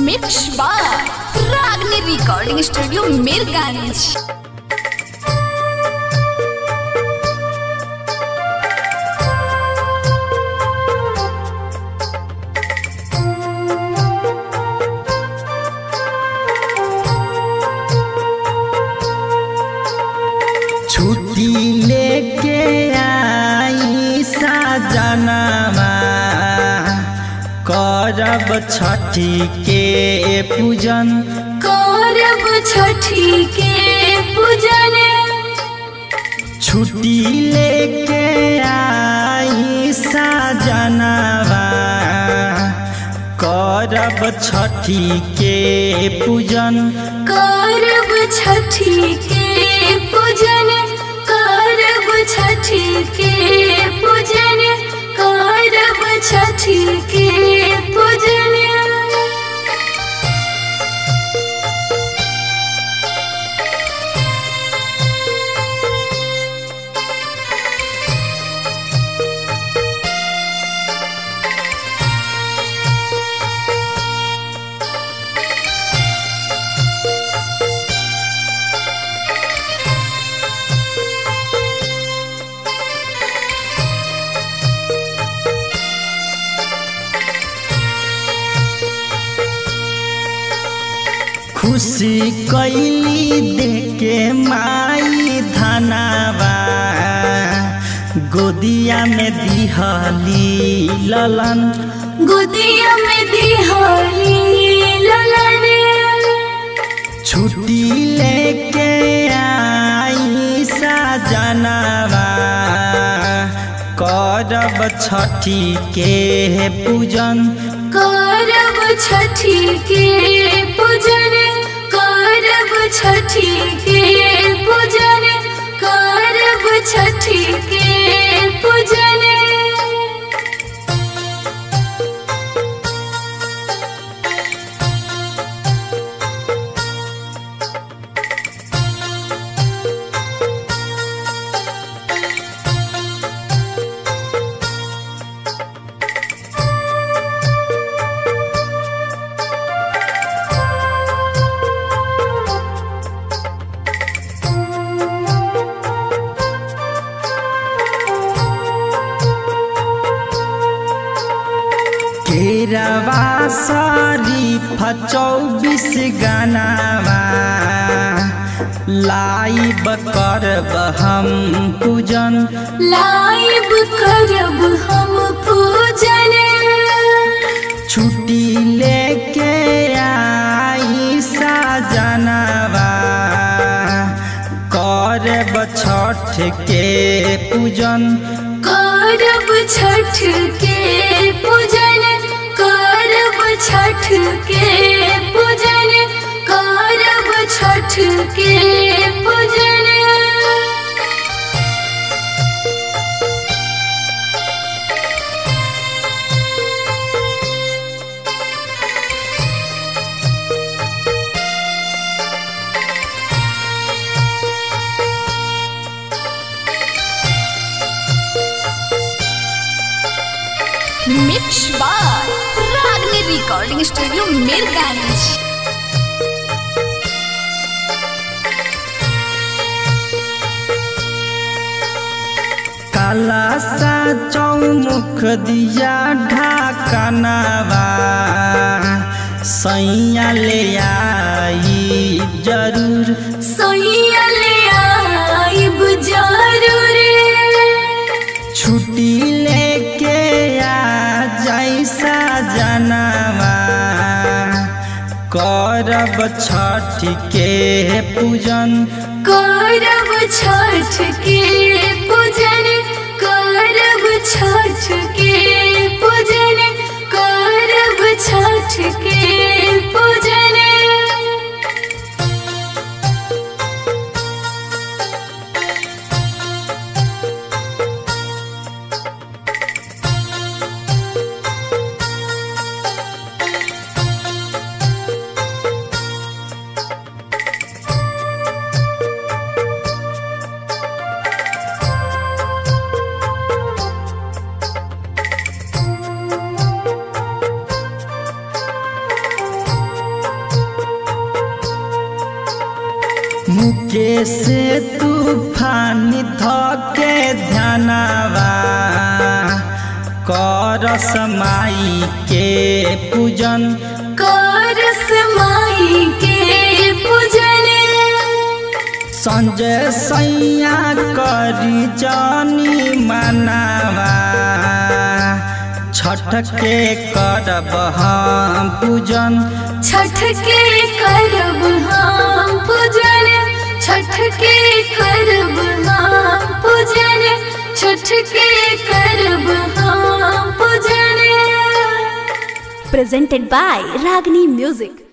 Mix बार रागनी recording studio Mirganj छुट्टी लेके आई साजनामा करब छठी के पूजन करब छठी के पूजन छुट्टी लेके आई साजनामा करब छठी के पूजन करब छठी के पूजन करब छठी के पूजन करब छठी के पूजन खुशी कैली देके माई धनावा गोदिया में दिहली ललन गोदिया में दिहाली ललन छुट्टी लेके आई साजनावा करब छठी के पूजन करब छठी के पूजन करब छठी के पूजन करब छठी के पूजन केरवा शरीफ चौबीस गानावा लाइब करब हम पूजन लाइब करब हम पूजन छुट्टी लेके आई साजनावा करब छठ के पूजन करब छठ के पूजन करब छठ के पूजन करब छठ के पूजन मिक्स बार रागनी रिकॉर्डिंग स्टूडियो मीरगंज काला सा चौमुख दिया ढाकनावा सैया ले आई जरूर सोइया ले आइब जरूर छुट्टी लेके आ जैसा जनावा करब छठ के पूजन करब छठ के पूजन करब छठ के पूजन करब छठ के पूजन मुकेश तूफान धके ध्यानवा करस माई के पूजन करस माई के पूजन संजय सैया करी जानी मनावा छठ के करब हम पूजन छठ के करब हम पूजन छठ के करब हम पूजन छठ के करब हम पूजन presented by Ragini Music.